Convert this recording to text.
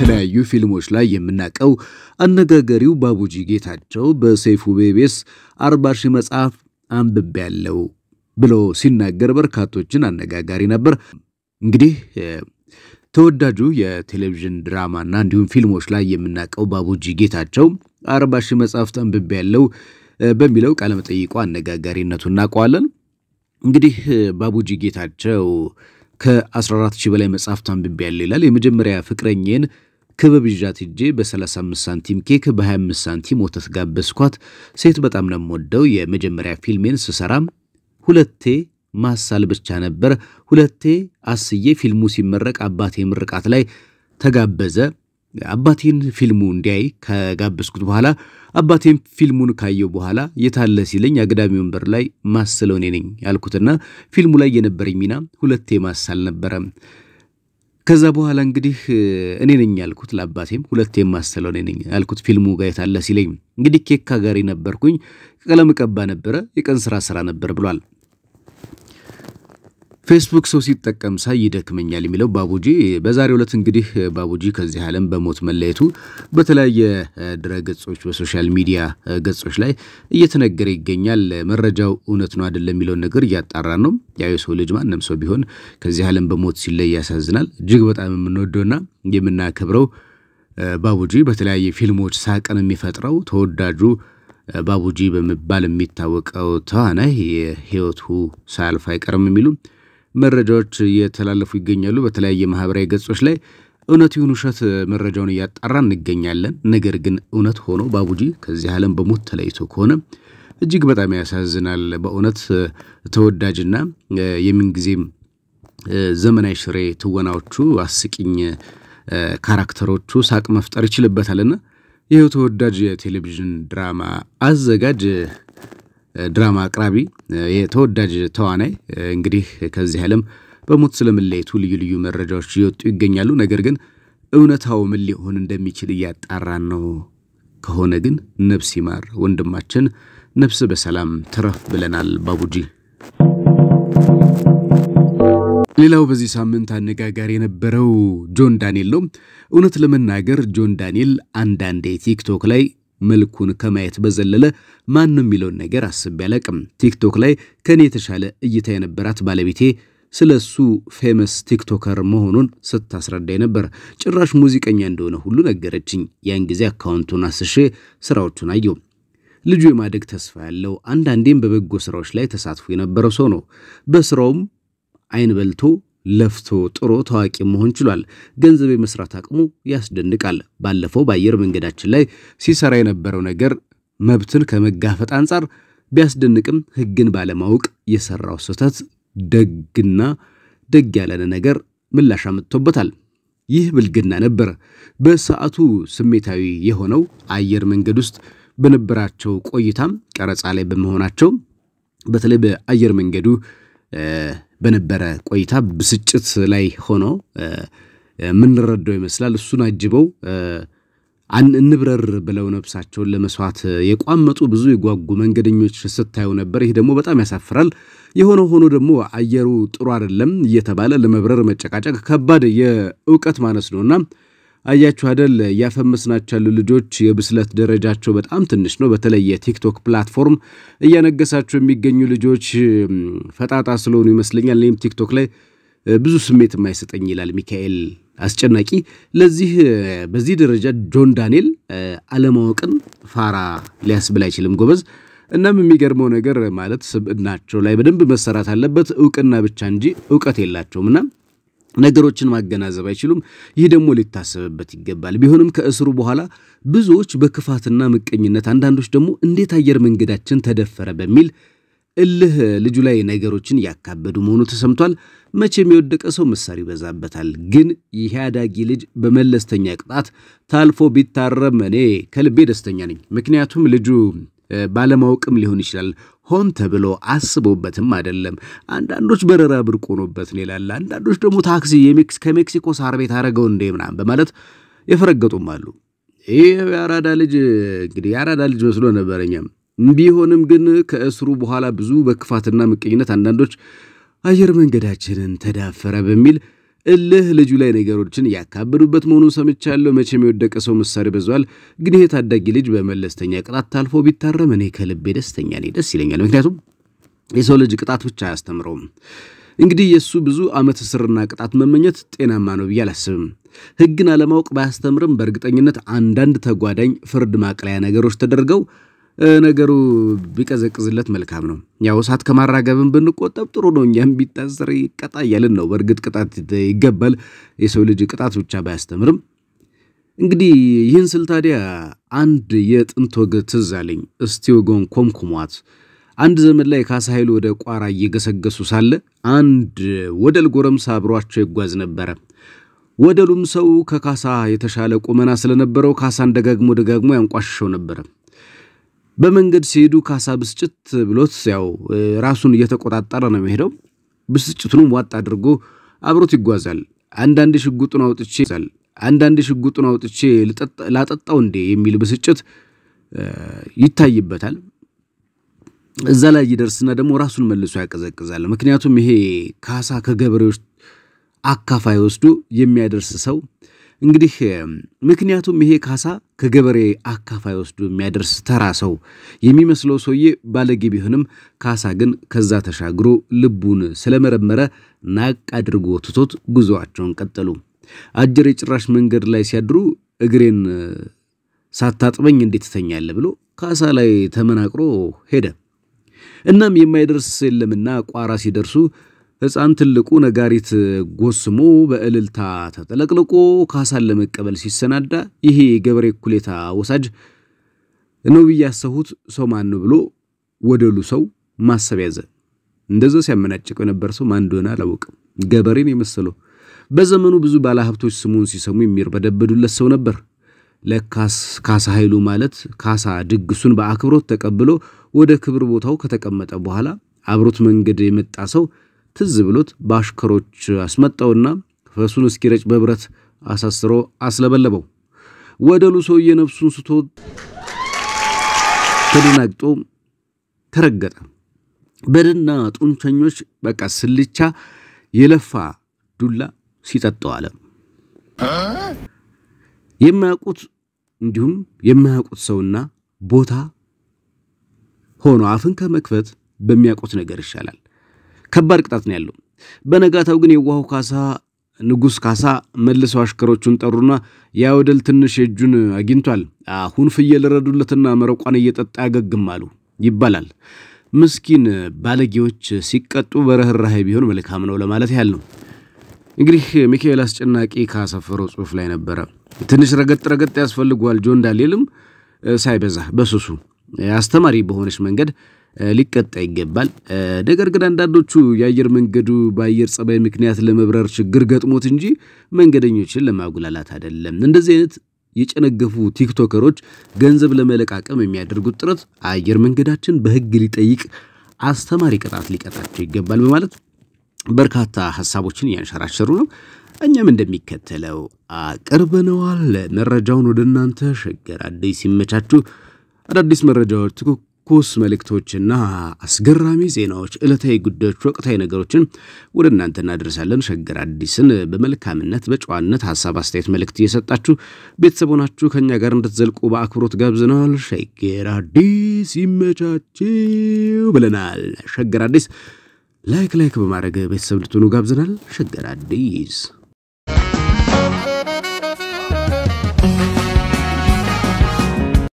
በተለያዩ ፊልሞች ላይ የምናውቀው አነጋጋሪው ባቡጂ ጌታቸው በሰይፉ ቤቤስ አርባ ሺህ መጽሐፍ አንብቤያለሁ ብሎ ሲናገር በርካቶችን አነጋጋሪ ነበር። እንግዲህ ተወዳጁ የቴሌቪዥን ድራማና እንዲሁም ፊልሞች ላይ የምናውቀው ባቡጂ ጌታቸው አርባ ሺህ መጽሐፍት አንብቤያለሁ በሚለው ቃለመጠይቁ አነጋጋሪነቱ እናውቀዋለን። እንግዲህ ባቡጂ ጌታቸው ከ14 ሺህ በላይ መጽሐፍት አንብቤያለሁ ይላል። የመጀመሪያ ፍቅረኝን ክበብ ይዣት ሄጄ በ35 ሳንቲም ኬክ በ25 ሳንቲም ወተት ጋበዝኳት። ሴት በጣም ነው የምወደው። የመጀመሪያ ፊልሜን ስሰራም ሁለቴ ማሳል ብቻ ነበር። ሁለቴ አስዬ ፊልሙ ሲመረቅ አባቴ ምርቃት ላይ ተጋበዘ። አባቴን ፊልሙ እንዲያይ ከጋበዝኩት በኋላ አባቴን ፊልሙን ካየው በኋላ የታለ ሲለኝ አግዳሚ ወንበር ላይ ማስለው እኔ ነኝ ያልኩትና ፊልሙ ላይ የነበረኝ ሚና ሁለቴ ማሳል ነበረ። ከዛ በኋላ እንግዲህ እኔ ነኝ ያልኩት ለአባቴም ሁለቴ ማስለው እኔ ነኝ ያልኩት ፊልሙ ጋር የታለ ሲለኝ እንግዲህ ኬክ ጋሪ ነበርኩኝ፣ ቀለም ቀባ ነበረ፣ የቀን ስራ ስራ ነበር ብሏል። ፌስቡክ ሰው ሲጠቀም ሳይ ይደክመኛል የሚለው ባቡጂ በዛሬው ዕለት እንግዲህ ባቡጂ ከዚህ ዓለም በሞት መለየቱ በተለያየ ድረ ገጾች በሶሻል ሚዲያ ገጾች ላይ እየተነገረ ይገኛል። መረጃው እውነት ነው አይደለም የሚለውን ነገር እያጣራን ነው። ያው የሰው ልጅ ማንም ሰው ቢሆን ከዚህ ዓለም በሞት ሲለይ ያሳዝናል። እጅግ በጣም የምንወደውና የምናከብረው ባቡጂ በተለያየ ፊልሞች ሳቅን የሚፈጥረው ተወዳጁ ባቡጂ በመባል የሚታወቀው ተዋናይ የህይወቱ ሳያልፍ አይቀርም የሚሉ መረጃዎች እየተላለፉ ይገኛሉ። በተለያየ ማህበራዊ ገጾች ላይ እውነት ይሁን ውሸት መረጃውን እያጣራ እንገኛለን። ነገር ግን እውነት ሆኖ ባቡጂ ከዚህ ዓለም በሞት ተለይቶ ከሆነ እጅግ በጣም ያሳዝናል። በእውነት ተወዳጅና የምንጊዜም ዘመናዊ ሽሬ ትወናዎቹ፣ አስቂኝ ካራክተሮቹ ሳቅ መፍጠር ይችልበታልና ይኸው ተወዳጅ የቴሌቪዥን ድራማ አዘጋጅ ድራማ አቅራቢ የተወዳጅ ተዋናይ እንግዲህ ከዚህ ዓለም በሞት ስለመለየቱ ልዩ ልዩ መረጃዎች እየወጡ ይገኛሉ። ነገር ግን እውነታው ምን ሊሆን እንደሚችል እያጣራን ነው። ከሆነ ግን ነፍስ ይማር ወንድማችን፣ ነፍስ በሰላም ትረፍ ብለናል ባቡጂ። ሌላው በዚህ ሳምንት አነጋጋሪ የነበረው ጆን ዳንኤል ነው። እውነት ለመናገር ጆን ዳንኤል አንዳንዴ ቲክቶክ ላይ መልኩን ከማየት በዘለለ ማን ነው የሚለውን ነገር አስቤ አላቅም። ቲክቶክ ላይ ከኔ የተሻለ እይታ የነበራት ባለቤቴ ስለ እሱ ፌመስ ቲክቶከር መሆኑን ስታስረዳኝ ነበር። ጭራሽ ሙዚቀኛ እንደሆነ ሁሉ ነገረችኝ። ያን ጊዜ አካውንቱን አስሼ ስራዎቹን አየው። ልጁ የማደግ ተስፋ ያለው አንዳንዴም በበጎ ስራዎች ላይ ተሳትፎ የነበረው ሰው ነው። በስራውም አይን በልቶ ለፍቶ ጥሮ ታዋቂ መሆን ችሏል። ገንዘብ የመስራት አቅሙ ያስደንቃል። ባለፈው በአየር መንገዳችን ላይ ሲሰራ የነበረው ነገር መብትን ከመጋፈጥ አንጻር ቢያስደንቅም ሕግን ባለማወቅ የሰራው ስህተት ደግና ደግ ያለን ነገር ምላሽ አምጥቶበታል። ይህ ብልግና ነበር። በሰዓቱ ስሜታዊ የሆነው አየር መንገድ ውስጥ በነበራቸው ቆይታም ቀረጻ ላይ በመሆናቸው በተለይ በአየር መንገዱ በነበረ ቆይታ ብስጭት ላይ ሆኖ የምንረዳው ይመስላል። እሱን አጅበው እንብረር ብለው ነፍሳቸውን ለመስዋዕት የቋመጡ ብዙ የጓጉ መንገደኞች ስታዩ ነበር። ይህ ደግሞ በጣም ያሳፍራል። የሆነ ሆኖ ደግሞ አየሩ ጥሩ አይደለም እየተባለ ለመብረር መጨቃጨቅ ከባድ የእውቀት ማነስ ነውና አያችሁ አደል እያፈመስናቸው ያሉ ልጆች የብስለት ደረጃቸው በጣም ትንሽ ነው። በተለይ የቲክቶክ ፕላትፎርም እያነገሳቸው የሚገኙ ልጆች ፈጣጣ ስለሆኑ ይመስለኛል። እኔም ቲክቶክ ላይ ብዙ ስሜት የማይሰጠኝ ይላል ሚካኤል አስጨናቂ። ለዚህ በዚህ ደረጃ ጆን ዳንኤል አለማወቅን ፋራ ሊያስብል አይችልም ጎበዝ። እናም የሚገርመው ነገር ማለት ስብዕናቸው ላይ በደንብ መሰራት አለበት። እውቅና ብቻ እንጂ እውቀት የላቸውምና ነገሮችን ማገናዘብ አይችሉም። ይህ ደግሞ ሊታሰብበት ይገባል። ቢሆንም ከእስሩ በኋላ ብዙዎች በክፋትና ምቀኝነት፣ አንዳንዶች ደግሞ እንዴት አየር መንገዳችን ተደፈረ በሚል እልህ ልጁ ላይ ነገሮችን እያካበዱ መሆኑ ተሰምቷል። መቼም የወደቀ ሰው ምሳር ይበዛበታል። ግን ይህ አዳጊ ልጅ በመለስተኛ ቅጣት ታልፎ ቢታረም እኔ ከልቤ ደስተኛ ነኝ። ምክንያቱም ልጁ ባለማወቅም ሊሆን ይችላል ሆን ተብሎ አስቦበትም አይደለም። አንዳንዶች በረራ ብርቅ ሆኖበት ነው ይላል። አንዳንዶች ደግሞ ታክሲ ከሜክሲኮ ሳር ቤት አረገው እንዴ ምናምን በማለት የፈረገጡም አሉ። ይህ የአራዳ ልጅ እንግዲህ የአራዳ ልጅ መስሎ ነበረኛም ቢሆንም ግን ከእስሩ በኋላ ብዙ በክፋትና ምቀኝነት አንዳንዶች አየር መንገዳችንን ተዳፈረ በሚል እልህ ልጁ ላይ ነገሮችን እያካበዱበት መሆኑን ሰምቻለሁ። መቼም የወደቀ ሰው ምሳሌ በዟል። ግን ይሄ ታዳጊ ልጅ በመለስተኛ ቅጣት ታልፎ ቢታረም እኔ ከልቤ ደስተኛ ነኝ፣ ደስ ይለኛል። ምክንያቱም የሰው ልጅ ቅጣት ብቻ አያስተምረውም። እንግዲህ የእሱ ብዙ ዓመት እስርና ቅጣት መመኘት ጤናማ ነው ብዬ አላስብም። ሕግን አለማወቅ ባያስተምርም በእርግጠኝነት አንዳንድ ተጓዳኝ ፍርድ ማቅለያ ነገሮች ተደርገው ነገሩ ቢቀዘቅዝለት መልካም ነው። ያው እሳት ከማራገብን ብንቆጠብ ጥሩ ነው። እኛም ቢታሰር ይቀጣ እያልን ነው። በእርግጥ ቅጣት ይገባል። የሰው ልጅ ቅጣት ብቻ ባያስተምርም እንግዲህ ይህን ስል ታዲያ አንድ የጥንት ወግ ትዝ አለኝ። እስቲ ወጎን ኮምኩሟት። አንድ ዘመን ላይ ካሳ ኃይሉ ወደ ቋራ እየገሰገሱ ሳለ አንድ ወደል ጎረምሳ አብሯቸው ይጓዝ ነበረ። ወደሉም ሰው ከካሳ የተሻለ ቁመና ስለነበረው ካሳን ደጋግሞ ደጋግሞ ያንቋሽሸው ነበረ። በመንገድ ሲሄዱ ካሳ ብስጭት ብሎት ያው ራሱን እየተቆጣጠረ ነው የሚሄደው። ብስጭቱንም ዋጥ አድርጎ አብሮት ይጓዛል። አንዳንድ ሽጉጡን አውጥቼ አንዳንድ ሽጉጡን አውጥቼ ላጠጣው እንዴ የሚል ብስጭት ይታይበታል። እዛ ላይ ይደርስና ደግሞ ራሱን መልሶ ያቀዘቅዛል። ምክንያቱም ይሄ ካሳ ከገበሬዎች አካፋይ ወስዶ የሚያደርስ ሰው እንግዲህ ምክንያቱም ይሄ ካሳ ከገበሬ አካፋይ ወስዶ የሚያደርስ ተራ ሰው የሚመስለው ሰውዬ ባለጌ ቢሆንም ካሳ ግን ከዛ ተሻግሮ ልቡን ስለመረመረ ናቅ አድርጎ ትቶት ጉዞአቸውን ቀጠሉ። አጀሬ ጭራሽ መንገድ ላይ ሲያድሩ እግሬን ሳታጥበኝ እንዴት ትተኛለህ ብሎ ካሳ ላይ ተመናቅሮ ሄደ። እናም የማይደርስ የለምና ቋራ ሲደርሱ ሕፃን ትልቁ ነጋሪት ጎስሞ በእልልታ ተጠለቅልቆ ካሳን ለመቀበል ሲሰናዳ ይሄ የገበሬ እኩሌታ ወሳጅ ነው ብዬ ያሰሁት ሰው ማን ነው ብሎ ወደሉ ሰው ማሰብ ያዘ። እንደዛ ሲያመናጭቀው የነበር ሰው ማን እንደሆነ አላወቅም። ገበሬን የመሰለው በዘመኑ ብዙ ባለሀብቶች ስሙን ሲሰሙ የሚርበደበዱለት ሰው ነበር። ለካስ ካሳ ኃይሉ ማለት ካሳ ድግሱን በአክብሮት ተቀብሎ ወደ ክብር ቦታው ከተቀመጠ በኋላ አብሮት መንገድ የመጣ ሰው ትዝ ብሎት በአሽከሮች አስመጣውና ፈሱን እስኪረጭ በብረት አሳስሮ አስለበለበው። ወደሉ ሰውዬ ነፍሱን ስቶ ተደናግጦ ተረገጠ። በድና ጡንቸኞች በቃ ስልቻ የለፋ ዱላ ሲጠጣው አለ። የማያውቁት እንዲሁም የማያውቁት ሰውና ቦታ ሆኖ አፍን ከመክፈት በሚያውቁት ነገር ይሻላል። ከባድ ቅጣት ነው ያለው። በነጋታው ግን የዋሁ ካሳ ንጉሥ ካሳ መልሰው አሽከሮቹን ጠሩና ያ ወደል ትንሽ የእጁን አግኝቷል፣ አሁን ፍየል ረዱለትና መረቋን እየጠጣ ያገግም አሉ ይባላል። ምስኪን ባለጌዎች ሲቀጡ በርህራሄ ቢሆን መልካም ነው ለማለት ያህል ነው። እንግዲህ ሚካኤል አስጨናቂ ካሰፈረው ጽሑፍ ላይ ነበረ። ትንሽ ረገጥ ረገጥ ያስፈልገዋል። ጆን ዳንኤልም ሳይበዛ በሱሱ አስተማሪ በሆነች መንገድ ሊቀጣ ይገባል። ነገር ግን አንዳንዶቹ የአየር መንገዱ በአየር ጸባይ ምክንያት ለመብረር ችግር ገጥሞት እንጂ መንገደኞችን ለማጉላላት አይደለም። እንደዚህ አይነት የጨነገፉ ቲክቶከሮች ገንዘብ ለመለቃቀም የሚያደርጉት ጥረት አየር መንገዳችን በሕግ ሊጠይቅ አስተማሪ ቅጣት ሊቀጣቸው ይገባል በማለት በርካታ ሀሳቦችን እያንሸራሸሩ ነው። እኛም እንደሚከተለው አቅርበነዋል። መረጃውን ወደ እናንተ ሸገር አዲስ ሲመቻችሁ አዳዲስ መረጃዎች፣ ትኩስ መልእክቶችና አስገራሚ ዜናዎች፣ ዕለታዊ ጉዳዮች፣ ወቅታዊ ነገሮችን ወደ እናንተ እናደርሳለን። ሸገር አዲስን በመልካምነት በጨዋነት ሀሳብ፣ አስተያየት፣ መልእክት እየሰጣችሁ ቤተሰብ ሆናችሁ ከእኛ ጋር እንድትዘልቁ በአክብሮት ጋብዘናል። ሸገር አዲስ ይመቻችሁ ብለናል። ሸገር አዲስ ላይክ ላይክ በማድረግ ቤተሰብ እንድትሆኑ ጋብዘናል። ሸገር አዲስ